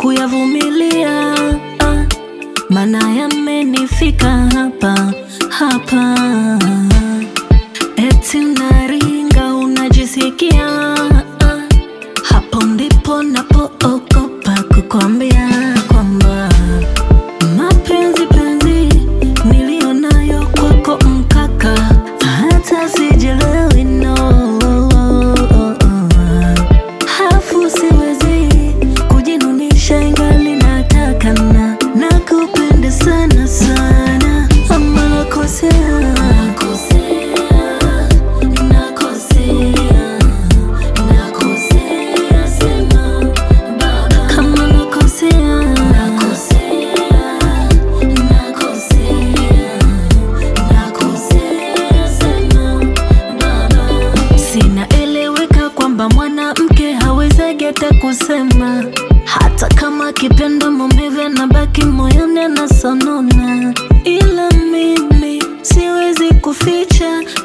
kuyavumilia, ah, maana yamenifika hapa hapa. Eti unaringa unajisikia, ah, hapo ndipo napoogopa kukwambia kwamba mapenzi penzi niliyonayo kwako mkaka, hata sijelewi no hafu siwezi kujinunisha ingali nataka na nakupenda sana sana, ama nakosea kama nakosea Sinaeleweka kwamba mwanamke hawezagi hata kusema, hata kama akipenda maumivu yanabaki moyoni anasonona, ila mimi siwezi kuficha